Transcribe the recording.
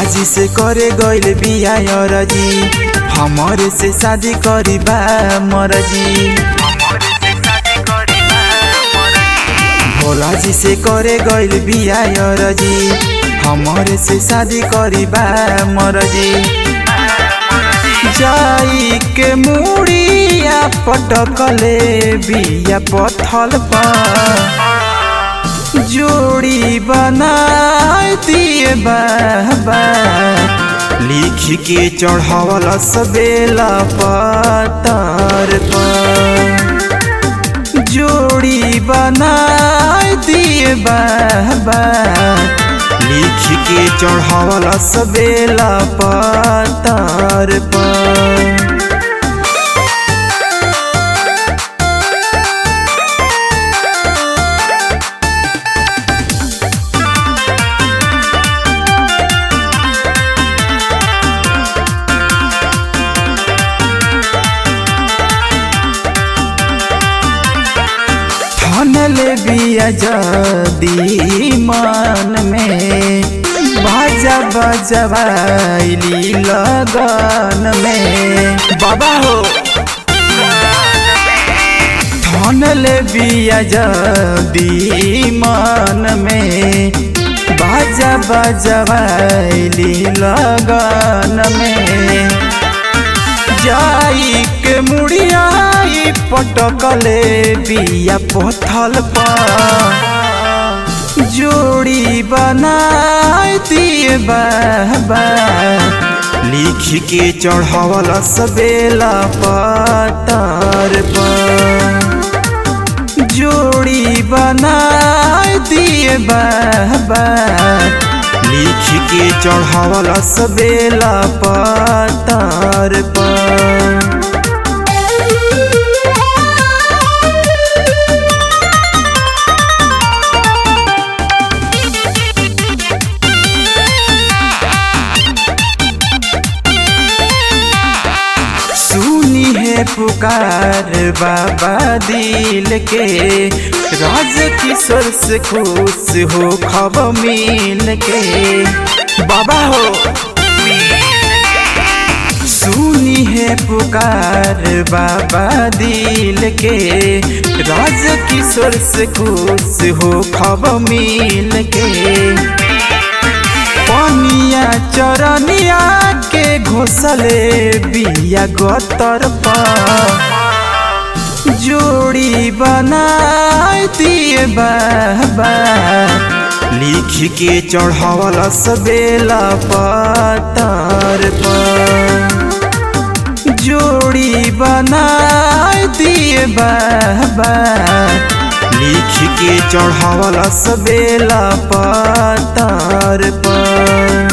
जी से करे गइल बिया जी हमरे से शादी करी बा मरजी भोला जी से करे गइल बिया जी हमरे से शादी करी बा मरजी जाई के मुड़िया पटकले बिया पथल पर जोड़ी बनाई दिए बाबा लिख के चढ़ावल सबेला पतार पर जोड़ी बनाई दिए बाबा लिख के चढ़ावल सबेला पतार पर ठनले बिया जदी मन में बाजा बजवाइली लगन में बाबा हो ठनले बिया जदी मन में बाजा बजवाइली लगन में जाई के मुड़ियाई पटकले बिया पथल पर जोड़ी बनाई दिए बाबा लिख के चढ़ावल सबेला पतार पर जोड़ी बनाई दिए बाबा लिख के चढ़ावल सबेला पतार पर सुनी है पुकार बाबा दिल के राज किशोर से खुश हो खब मिल के बाबा हो सुनी है पुकार बाबा दिल के राज किशोर से खुश हो खब मिल के पनिया चरनिया के घोसले बिया गतर पर जोड़ी बनाई दिए बाबा लिख के चढ़ावल सबेला पतार पर जोड़ी बनाई दिए बाबा लिख के चढ़ावल सबेला पतार पर